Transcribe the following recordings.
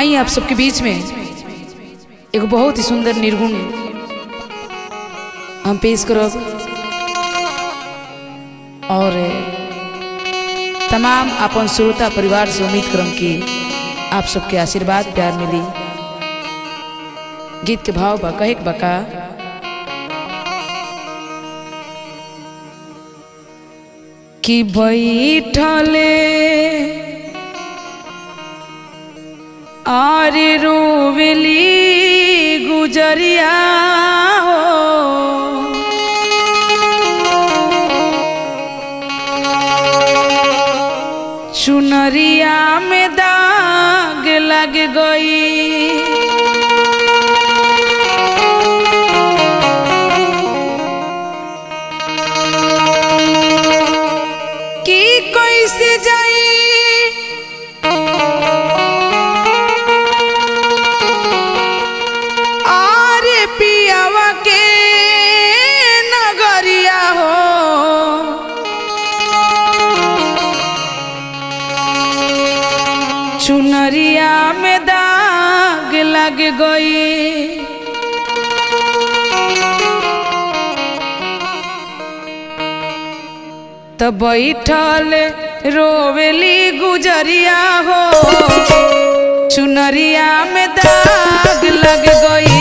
आई आप सबके बीच में एगो बहुत ही सुंदर निर्गुण हम पेश करब और तमाम अपन श्रोता परिवार से उम्मीद करम कि आप सबके आशीर्वाद प्यार मिली गीत के भाव बा कहे के बका कि बैठले आर रोवेली गुजरिया हो चुनरिया में दाग लग गई की कैसे जाई आरे पियावा के नगरिया हो चुनरिया में दाग लग गई तो बैठल रोवेली गुजरिया हो चुनरिया में दाग लग गई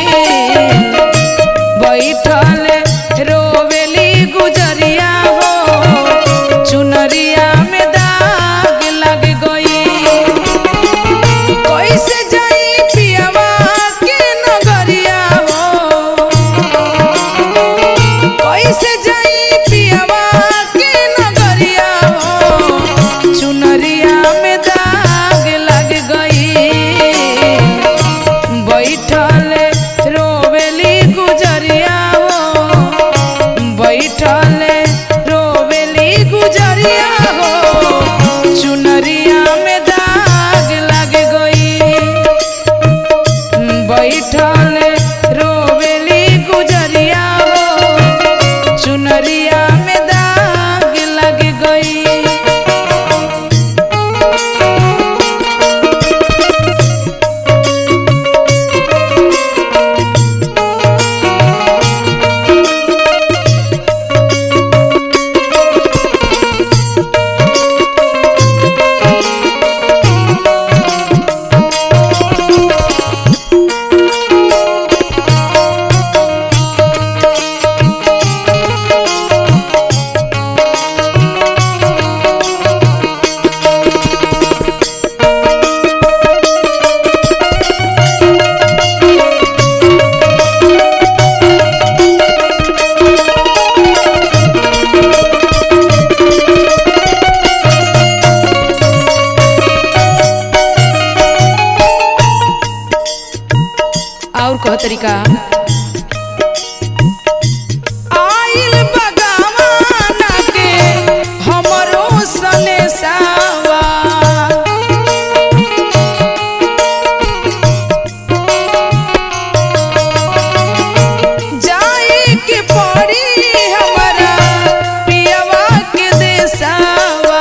बैठल रोवेली गुजरिया हो चुनरिया में दाग लग गई कैसे जाई पियावा के नगरिया हो कैसे जाई पियावा के नगरिया हो चुनरिया में दाग लग गई बैठल रोवेली गुजरिया हो बैठल रोवेली गुजरिया हो चुनरिया में दाग लग गई बैठल रोवेली गुजरिया हो चुनरिया में दाग लग गई और कह तरीका आइल बगावाना के हमरो सने सावा जाए के पड़ी हमरा पियवा के देसावा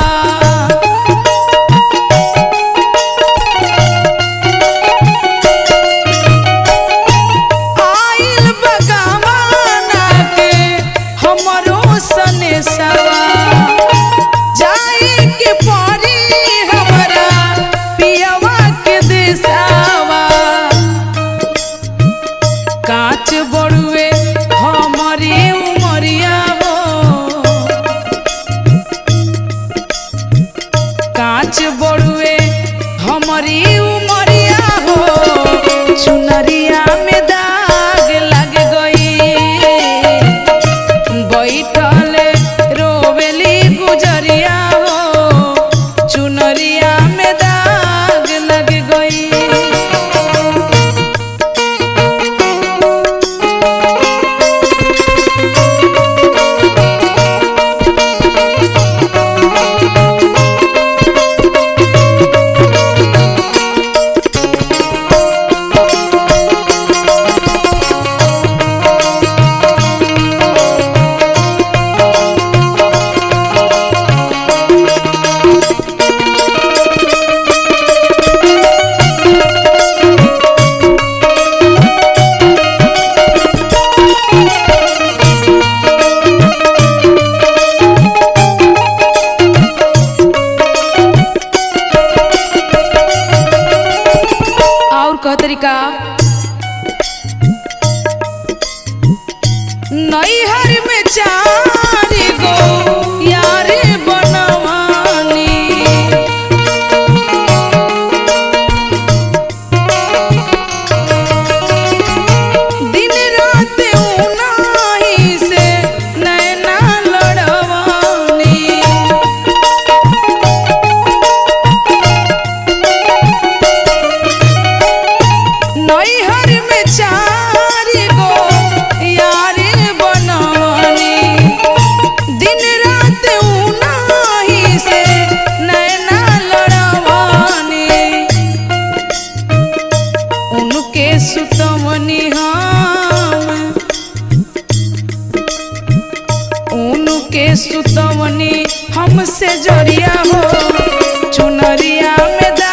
सुतवनी हमसे जरिया हो चुनरिया में